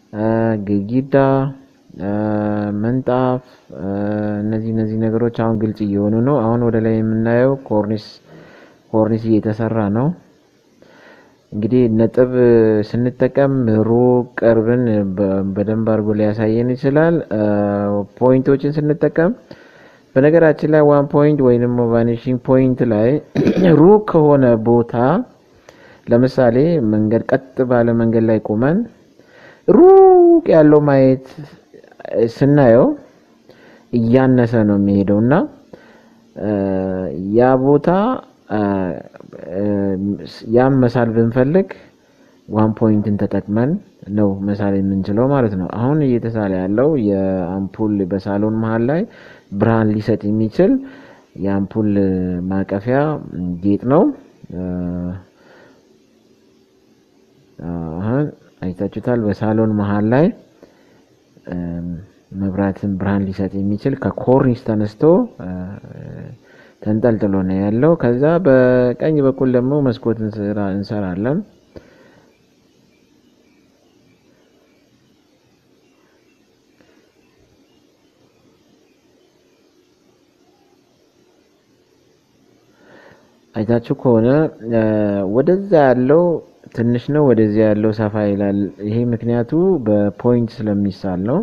ግድግዳ፣ ምንጣፍ እነዚህ እነዚህ ነገሮች አሁን ግልጽ እየሆኑ ነው። አሁን ወደ ላይ የምናየው ኮርኒስ ኮርኒስ እየተሰራ ነው። እንግዲህ ነጥብ ስንጠቀም ሩቅ ቅርብን በደንብ አድርጎ ሊያሳየን ይችላል። ፖይንቶችን ስንጠቀም በነገራችን ላይ ዋን ፖይንት ወይም ደግሞ ቫኒሽንግ ፖይንት ላይ ሩቅ ከሆነ ቦታ ለምሳሌ መንገድ ቀጥ ባለ መንገድ ላይ ቆመን ሩቅ ያለው ማየት ስናየው እያነሰ ነው የሚሄደው እና ያ ቦታ ያም መሳል ብንፈልግ ዋን ፖይንትን ተጠቅመን ነው መሳል የምንችለው ማለት ነው። አሁን እየተሳለ ያለው የአምፑል በሳሎን መሀል ላይ ብርሃን ሊሰጥ የሚችል የአምፑል ማቀፊያ ጌጥ ነው። አሁን አይታችሁታል። በሳሎን መሀል ላይ መብራትን ብርሃን ሊሰጥ የሚችል ከኮርኒስ ተነስቶ ተንጠልጥሎ ነው ያለው። ከዛ በቀኝ በኩል ደግሞ መስኮት እንሰራለን። አይታችሁ ከሆነ ወደዛ ያለው ትንሽ ነው፣ ወደዚያ ያለው ሰፋ ይላል። ይሄ ምክንያቱ በፖይንት ስለሚሳል ነው።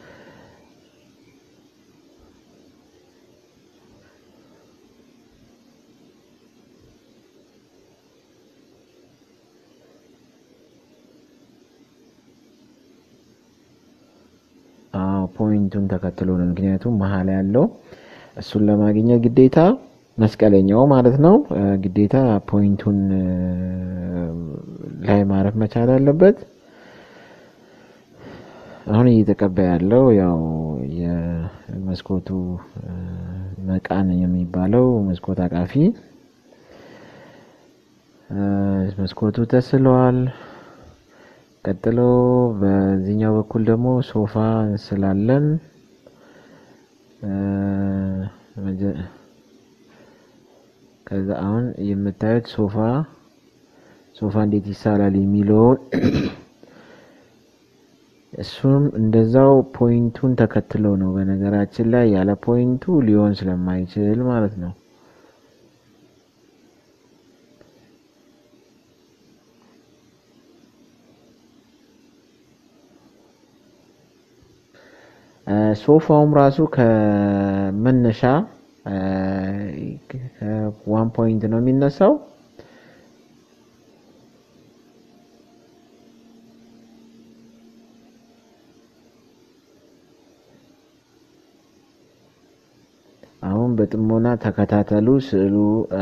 ፖይንቱን ተከትሎ ነው። ምክንያቱም መሀል ያለው እሱን ለማግኘት ግዴታ መስቀለኛው ማለት ነው ግዴታ ፖይንቱን ላይ ማረፍ መቻል አለበት። አሁን እየተቀባ ያለው ያው የመስኮቱ መቃን የሚባለው መስኮት አቃፊ መስኮቱ ተስሏል። ቀጥሎ በዚህኛው በኩል ደግሞ ሶፋ እንስላለን። ከዛ አሁን የምታዩት ሶፋ ሶፋ እንዴት ይሳላል የሚለውን እሱም እንደዛው ፖይንቱን ተከትሎ ነው። በነገራችን ላይ ያለ ፖይንቱ ሊሆን ስለማይችል ማለት ነው። ሶፋውም ራሱ ከመነሻ ከዋን ፖይንት ነው የሚነሳው። አሁን በጥሞና ተከታተሉ። ስዕሉ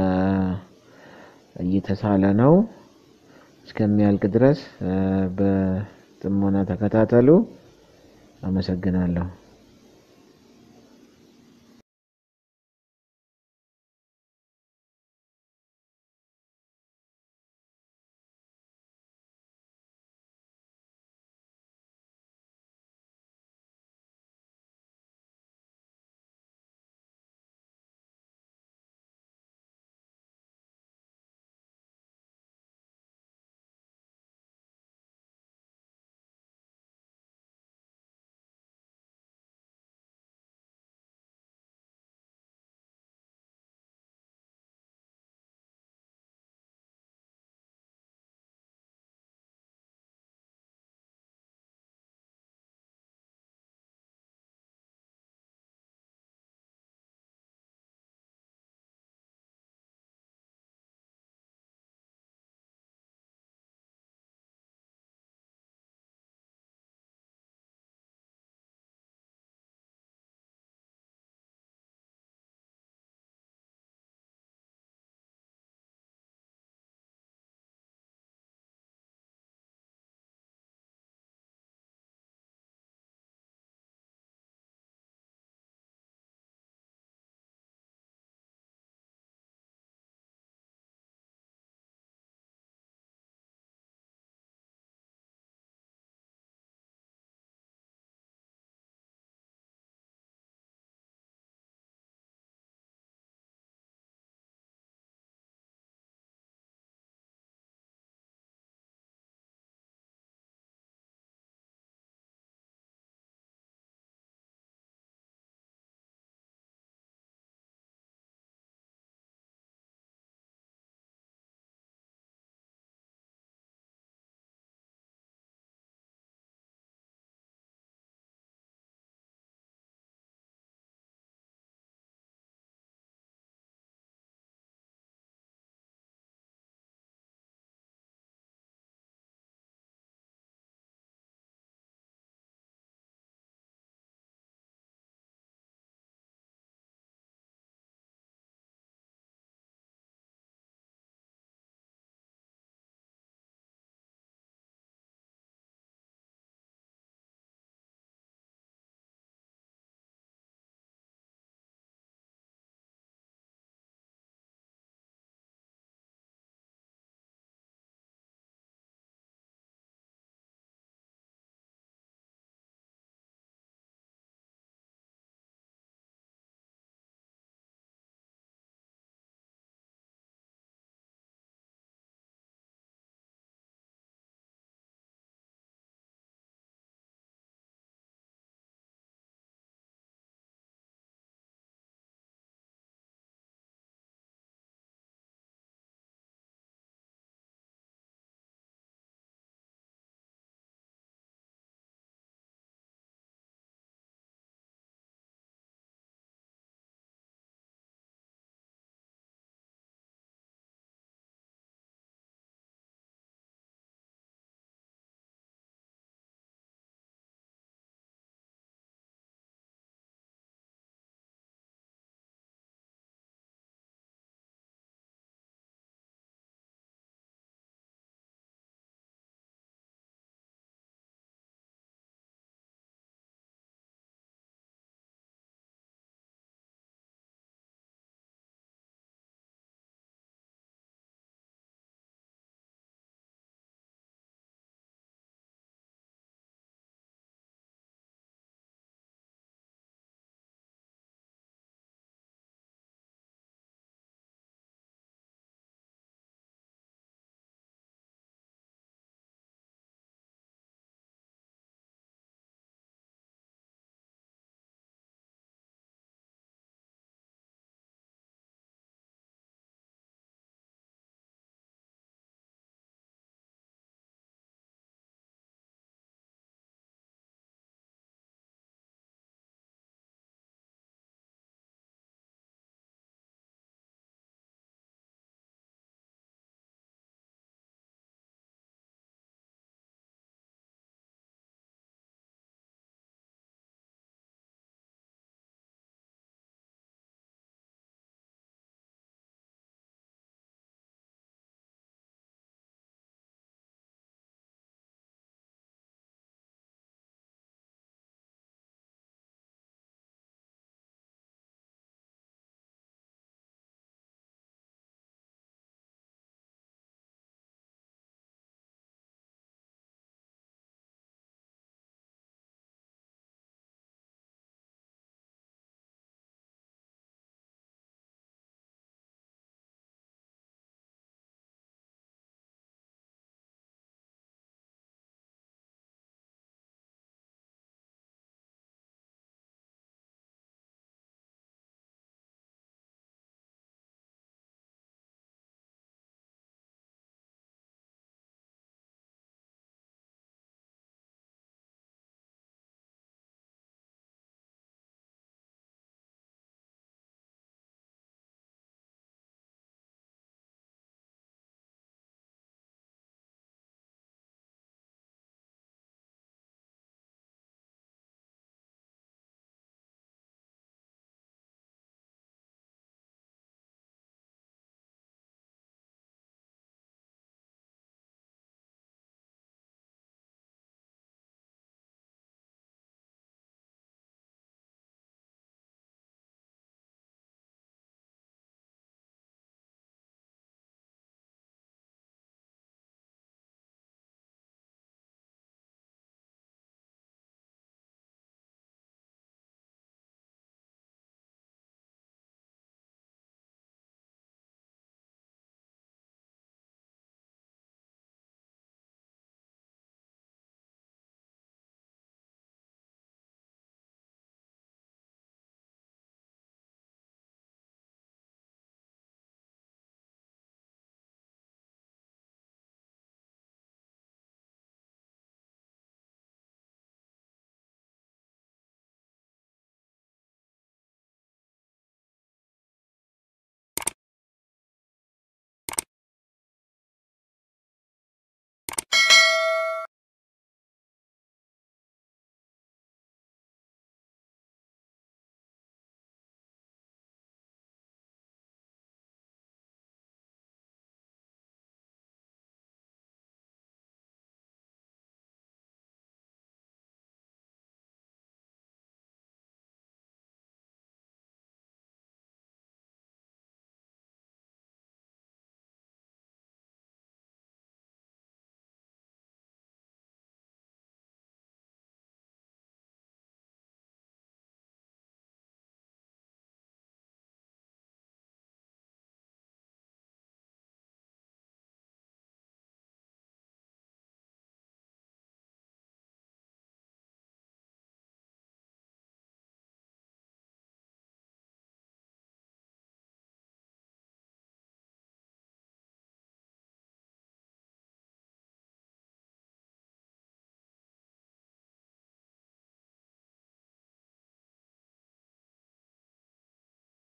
እየተሳለ ነው። እስከሚያልቅ ድረስ በጥሞና ተከታተሉ። አመሰግናለሁ።